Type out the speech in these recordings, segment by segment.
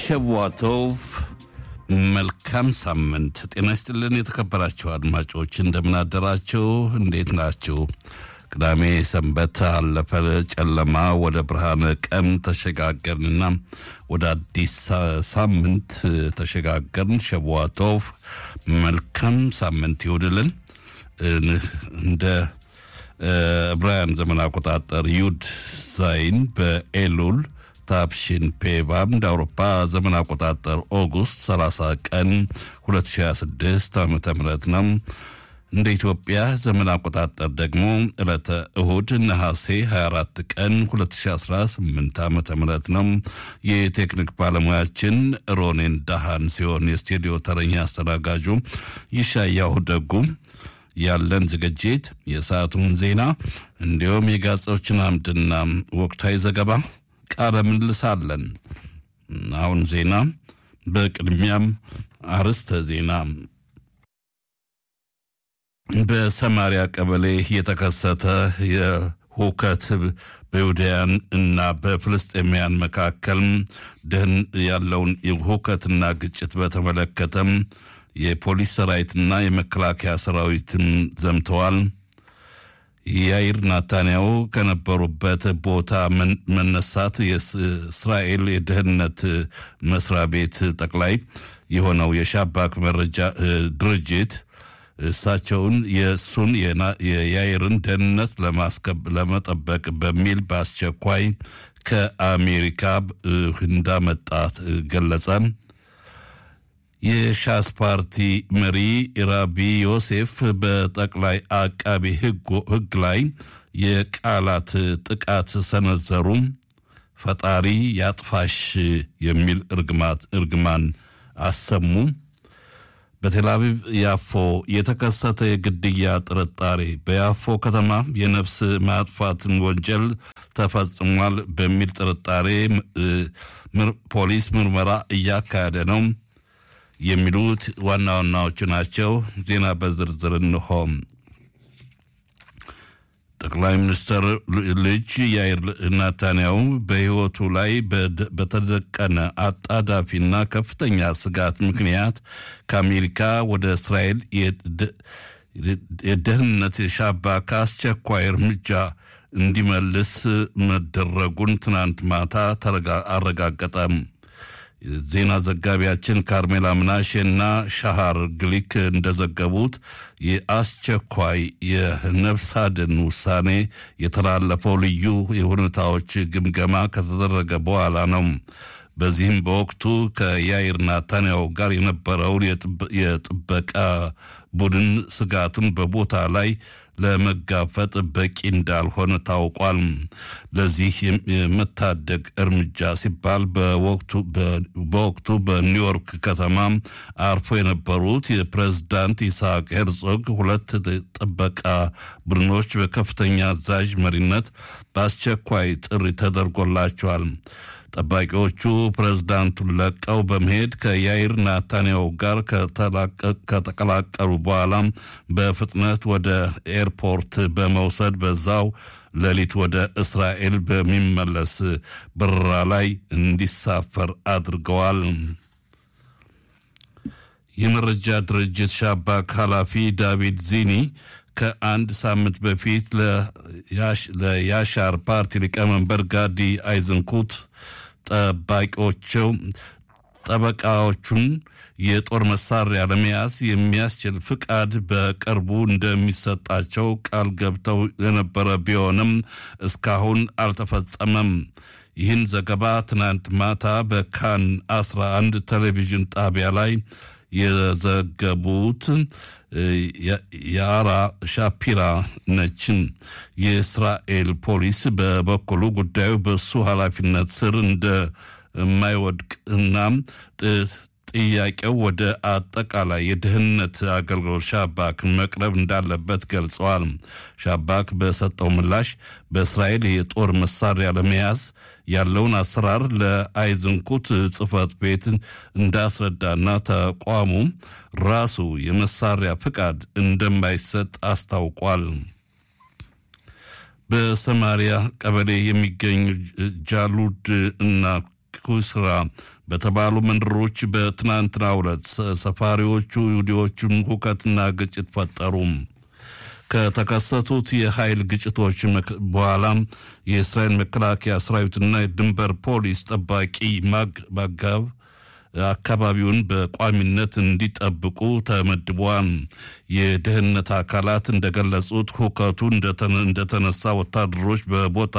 ሸዋቶቭ መልካም ሳምንት ጤና ይስጥልን። የተከበራችሁ አድማጮች እንደምናደራችሁ፣ እንዴት ናችሁ? ቅዳሜ ሰንበት አለፈ፣ ጨለማ ወደ ብርሃነ ቀን ተሸጋገርንና ወደ አዲስ ሳምንት ተሸጋገርን። ሸዋቶቭ መልካም ሳምንት ይሁንልን። እንደ ዕብራውያን ዘመን አቆጣጠር ዩድ ዛይን በኤሉል ታፕሽን ፔባም እንደ አውሮፓ ዘመን አቆጣጠር ኦጉስት 30 ቀን 2026 ዓ ም ነው። እንደ ኢትዮጵያ ዘመን አቆጣጠር ደግሞ ዕለተ እሁድ ነሐሴ 24 ቀን 2018 ዓ ም ነው። የቴክኒክ ባለሙያችን ሮኔን ዳሃን ሲሆን የስቱዲዮ ተረኛ አስተናጋጁ ይሻያሁ ደጉ ያለን ዝግጅት የሰዓቱን ዜና እንዲሁም የጋዜጦችን አምድና ወቅታዊ ዘገባ ቃለ ምልልስ አለን። አሁን ዜና፣ በቅድሚያም አርዕስተ ዜና። በሰማሪያ ቀበሌ የተከሰተ የሁከት በይሁዳውያን እና በፍልስጤማውያን መካከል ደህን ያለውን ሁከትና ግጭት በተመለከተም የፖሊስ ሰራዊትና የመከላከያ ሰራዊትም ዘምተዋል። የያይር ናታንያው ከነበሩበት ቦታ መነሳት የእስራኤል የደህንነት መስሪያ ቤት ጠቅላይ የሆነው የሻባክ መረጃ ድርጅት እሳቸውን የእሱን የያይርን ደህንነት ለመጠበቅ በሚል በአስቸኳይ ከአሜሪካ እንዳመጣት ገለጸ። የሻስ ፓርቲ መሪ ራቢ ዮሴፍ በጠቅላይ አቃቢ ሕግ ላይ የቃላት ጥቃት ሰነዘሩ። ፈጣሪ ያጥፋሽ የሚል እርግማን አሰሙ። በቴልአቪቭ ያፎ የተከሰተ የግድያ ጥርጣሬ በያፎ ከተማ የነፍስ ማጥፋትን ወንጀል ተፈጽሟል በሚል ጥርጣሬ ፖሊስ ምርመራ እያካሄደ ነው የሚሉት ዋና ዋናዎቹ ናቸው። ዜና በዝርዝር እንሆ። ጠቅላይ ሚኒስትር ልጅ ያይር ናታንያሁ በሕይወቱ ላይ በተደቀነ አጣዳፊና ከፍተኛ ስጋት ምክንያት ከአሜሪካ ወደ እስራኤል የደህንነት ሻባክ አስቸኳይ እርምጃ እንዲመልስ መደረጉን ትናንት ማታ አረጋገጠ። ዜና ዘጋቢያችን ካርሜላ ምናሼና ሻሃር ግሊክ እንደዘገቡት የአስቸኳይ የነፍስ አድን ውሳኔ የተላለፈው ልዩ የሁኔታዎች ግምገማ ከተደረገ በኋላ ነው። በዚህም በወቅቱ ከያይር ናታንያሁ ጋር የነበረውን የጥበቃ ቡድን ስጋቱን በቦታ ላይ ለመጋፈጥ በቂ እንዳልሆነ ታውቋል። ለዚህ የመታደግ እርምጃ ሲባል በወቅቱ በኒውዮርክ ከተማ አርፎ የነበሩት የፕሬዝዳንት ይስሐቅ ሄርዞግ ሁለት ጥበቃ ቡድኖች በከፍተኛ አዛዥ መሪነት በአስቸኳይ ጥሪ ተደርጎላቸዋል። ጠባቂዎቹ ፕሬዝዳንቱን ለቀው በመሄድ ከያይር ናታንያሁ ጋር ከተቀላቀሉ በኋላ በፍጥነት ወደ ኤርፖርት በመውሰድ በዛው ሌሊት ወደ እስራኤል በሚመለስ በረራ ላይ እንዲሳፈር አድርገዋል። የመረጃ ድርጅት ሻባክ ኃላፊ ዳቪድ ዚኒ ከአንድ ሳምንት በፊት ለያሻር ፓርቲ ሊቀመንበር ጋዲ አይዝንኩት ጠባቂዎቸው ጠበቃዎቹን የጦር መሳሪያ ለመያዝ የሚያስችል ፍቃድ በቅርቡ እንደሚሰጣቸው ቃል ገብተው የነበረ ቢሆንም እስካሁን አልተፈጸመም። ይህን ዘገባ ትናንት ማታ በካን 11 ቴሌቪዥን ጣቢያ ላይ የዘገቡት የአራ ሻፒራ ነችን። የእስራኤል ፖሊስ በበኩሉ ጉዳዩ በሱ ኃላፊነት ስር እንደማይወድቅ እና ጥያቄው ወደ አጠቃላይ የደህንነት አገልግሎት ሻባክ መቅረብ እንዳለበት ገልጸዋል። ሻባክ በሰጠው ምላሽ በእስራኤል የጦር መሳሪያ ለመያዝ ያለውን አሰራር ለአይዝንኩት ጽህፈት ቤት እንዳስረዳና ተቋሙ ራሱ የመሳሪያ ፍቃድ እንደማይሰጥ አስታውቋል። በሰማሪያ ቀበሌ የሚገኙ ጃሉድ እና ኩስራ በተባሉ መንደሮች በትናንትናው ዕለት ሰፋሪዎቹ ይሁዲዎችም ሁከትና ግጭት ፈጠሩ። ከተከሰቱት የኃይል ግጭቶች በኋላ የእስራኤል መከላከያ ሰራዊትና የድንበር ፖሊስ ጠባቂ ማጋብ አካባቢውን በቋሚነት እንዲጠብቁ ተመድበዋል። የደህንነት አካላት እንደገለጹት ሁከቱ እንደተነሳ ወታደሮች በቦታ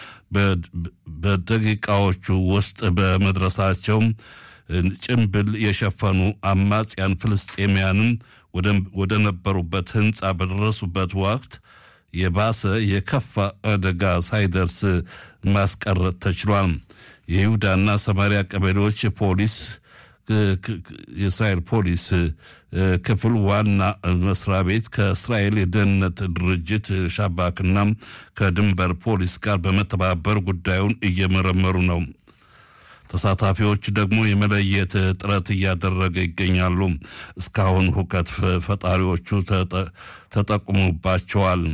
በደቂቃዎቹ ውስጥ በመድረሳቸው ጭንብል የሸፈኑ አማጽያን ፍልስጤማያንን ወደ ነበሩበት ህንፃ በደረሱበት ወቅት የባሰ የከፋ አደጋ ሳይደርስ ማስቀረት ተችሏል። የይሁዳና ሰማሪያ ቀበሌዎች ፖሊስ የእስራኤል ፖሊስ ክፍል ዋና መስሪያ ቤት ከእስራኤል የደህንነት ድርጅት ሻባክና ከድንበር ፖሊስ ጋር በመተባበር ጉዳዩን እየመረመሩ ነው። ተሳታፊዎች ደግሞ የመለየት ጥረት እያደረገ ይገኛሉ። እስካሁን ሁከት ፈጣሪዎቹ ተጠቁሙባቸዋል።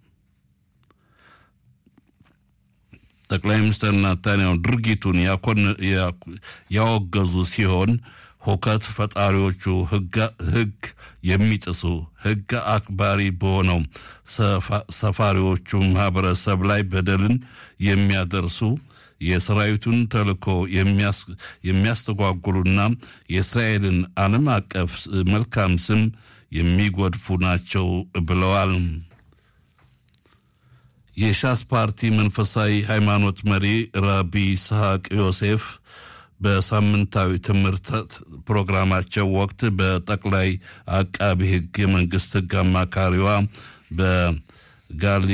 ጠቅላይ ሚኒስትር ናታንያሁ ድርጊቱን ያወገዙ ሲሆን ሁከት ፈጣሪዎቹ ሕግ የሚጥሱ ሕግ አክባሪ በሆነው ሰፋሪዎቹ ማህበረሰብ ላይ በደልን የሚያደርሱ የሰራዊቱን ተልዕኮ የሚያስተጓጉሉና የእስራኤልን ዓለም አቀፍ መልካም ስም የሚጎድፉ ናቸው ብለዋል። የሻስ ፓርቲ መንፈሳዊ ሃይማኖት መሪ ራቢ ይስሐቅ ዮሴፍ በሳምንታዊ ትምህርት ፕሮግራማቸው ወቅት በጠቅላይ አቃቢ ሕግ የመንግስት ሕግ አማካሪዋ በጋሊ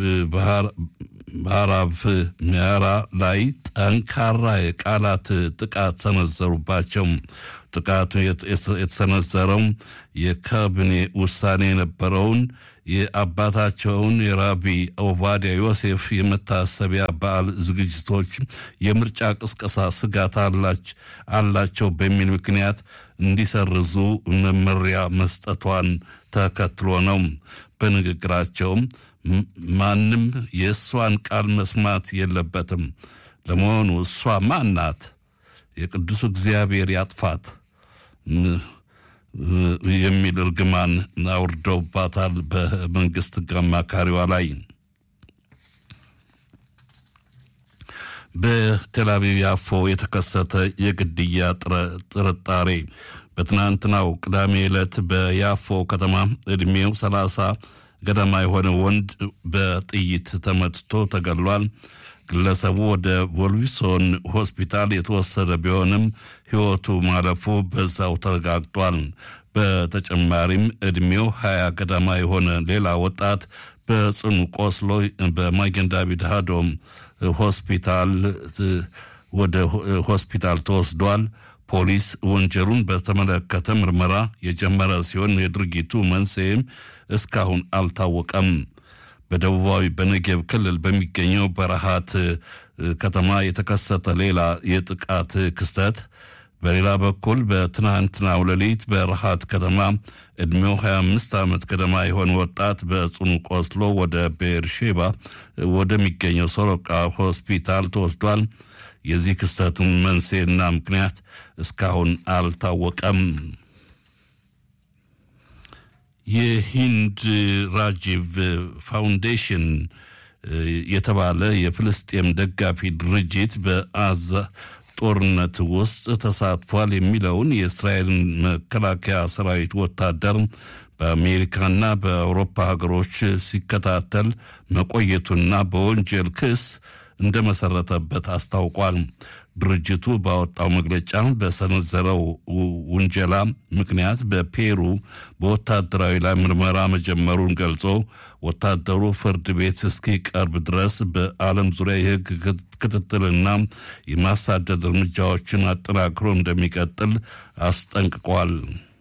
ባህራቭ ሚያራ ላይ ጠንካራ የቃላት ጥቃት ሰነዘሩባቸው። ጥቃቱ የተሰነዘረው የካቢኔ ውሳኔ የነበረውን የአባታቸውን የራቢ ኦቫዲያ ዮሴፍ የመታሰቢያ በዓል ዝግጅቶች የምርጫ ቅስቀሳ ስጋት አላቸው በሚል ምክንያት እንዲሰርዙ መመሪያ መስጠቷን ተከትሎ ነው። በንግግራቸውም ማንም የእሷን ቃል መስማት የለበትም። ለመሆኑ እሷ ማን ናት? የቅዱሱ እግዚአብሔር ያጥፋት የሚል እርግማን አውርደውባታል በመንግስት አማካሪዋ ላይ። በቴል አቪቭ ያፎ የተከሰተ የግድያ ጥርጣሬ በትናንትናው ቅዳሜ ዕለት በያፎ ከተማ ዕድሜው ሰላሳ ገደማ የሆነ ወንድ በጥይት ተመትቶ ተገድሏል። ግለሰቡ ወደ ቮልቪሶን ሆስፒታል የተወሰደ ቢሆንም ሕይወቱ ማለፉ በዛው ተረጋግጧል። በተጨማሪም ዕድሜው ሀያ ገደማ የሆነ ሌላ ወጣት በጽኑ ቆስሎ በማጌን ዳቪድ ሃዶም ሆስፒታል ወደ ሆስፒታል ተወስዷል። ፖሊስ ወንጀሉን በተመለከተ ምርመራ የጀመረ ሲሆን የድርጊቱ መንስኤም እስካሁን አልታወቀም። በደቡባዊ በነጌብ ክልል በሚገኘው በረሃት ከተማ የተከሰተ ሌላ የጥቃት ክስተት። በሌላ በኩል በትናንትናው ሌሊት በረሃት ከተማ ዕድሜው 25 ዓመት ገደማ የሆነ ወጣት በጽኑ ቆስሎ ወደ ቤርሼባ ወደሚገኘው ሶሮቃ ሆስፒታል ተወስዷል። የዚህ ክስተትን መንስኤና ምክንያት እስካሁን አልታወቀም። የሂንድ ራጂቭ ፋውንዴሽን የተባለ የፍልስጤም ደጋፊ ድርጅት በአዛ ጦርነት ውስጥ ተሳትፏል የሚለውን የእስራኤልን መከላከያ ሰራዊት ወታደር በአሜሪካና በአውሮፓ ሀገሮች ሲከታተል መቆየቱና በወንጀል ክስ እንደመሰረተበት አስታውቋል። ድርጅቱ ባወጣው መግለጫ በሰነዘረው ውንጀላ ምክንያት በፔሩ በወታደራዊ ላይ ምርመራ መጀመሩን ገልጾ ወታደሩ ፍርድ ቤት እስኪቀርብ ድረስ በዓለም ዙሪያ የሕግ ክትትልና የማሳደድ እርምጃዎችን አጠናክሮ እንደሚቀጥል አስጠንቅቋል።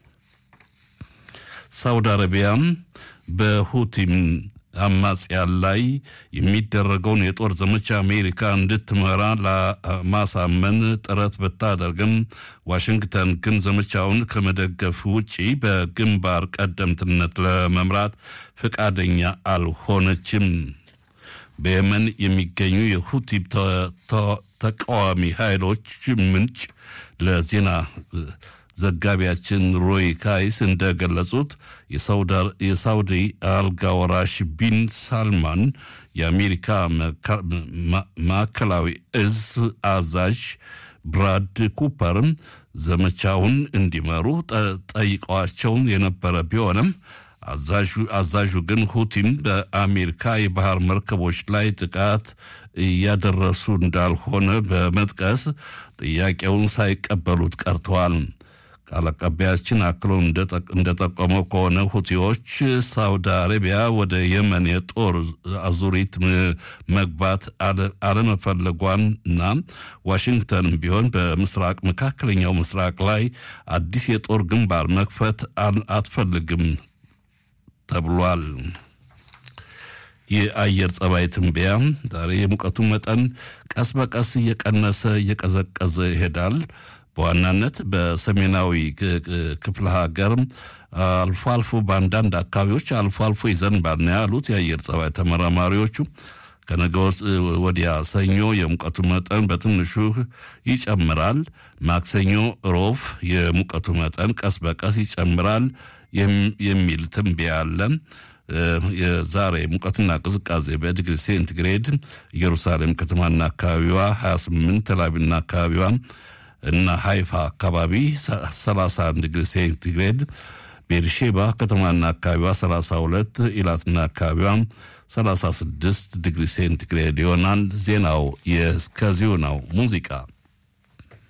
ሳውዲ አረቢያም በሁቲም አማጽያን ላይ የሚደረገውን የጦር ዘመቻ አሜሪካ እንድትመራ ለማሳመን ጥረት ብታደርግም ዋሽንግተን ግን ዘመቻውን ከመደገፍ ውጪ በግንባር ቀደምትነት ለመምራት ፈቃደኛ አልሆነችም። በየመን የሚገኙ የሁቲ ተቃዋሚ ኃይሎች ምንጭ ለዜና ዘጋቢያችን ሮይ ካይስ እንደገለጹት የሳውዲ አልጋ ወራሽ ቢን ሳልማን የአሜሪካ ማዕከላዊ እዝ አዛዥ ብራድ ኩፐር ዘመቻውን እንዲመሩ ጠይቀዋቸው የነበረ ቢሆንም አዛዡ ግን ሁቲም በአሜሪካ የባህር መርከቦች ላይ ጥቃት እያደረሱ እንዳልሆነ በመጥቀስ ጥያቄውን ሳይቀበሉት ቀርተዋል። ቃል አቀባያችን አክሎ እንደጠቆመው ከሆነ ሁቲዎች ሳውዲ አረቢያ ወደ የመን የጦር አዙሪት መግባት አለመፈለጓን እና ዋሽንግተንም ቢሆን በምስራቅ መካከለኛው ምስራቅ ላይ አዲስ የጦር ግንባር መክፈት አትፈልግም ተብሏል። የአየር ጸባይ ትንበያ ዛሬ የሙቀቱ መጠን ቀስ በቀስ እየቀነሰ እየቀዘቀዘ ይሄዳል። በዋናነት በሰሜናዊ ክፍለ ሀገር አልፎ አልፎ በአንዳንድ አካባቢዎች አልፎ አልፎ ይዘንባል ነው ያሉት የአየር ጸባይ ተመራማሪዎቹ። ከነገ ወዲያ ሰኞ የሙቀቱ መጠን በትንሹ ይጨምራል። ማክሰኞ፣ ሮብ የሙቀቱ መጠን ቀስ በቀስ ይጨምራል የሚል ትንበያ አለ። የዛሬ ሙቀትና ቅዝቃዜ በዲግሪ ሴንቲግሬድ ኢየሩሳሌም ከተማና አካባቢዋ 28፣ ተላቪቭና አካባቢዋ እና ሃይፋ አካባቢ 31 ዲግሪ ሴንቲግሬድ፣ ቤርሼባ ከተማና አካባቢዋ 32፣ ኢላትና አካባቢዋ 36 ዲግሪ ሴንቲግሬድ ይሆናል። ዜናው የእስከዚሁ ነው። ሙዚቃ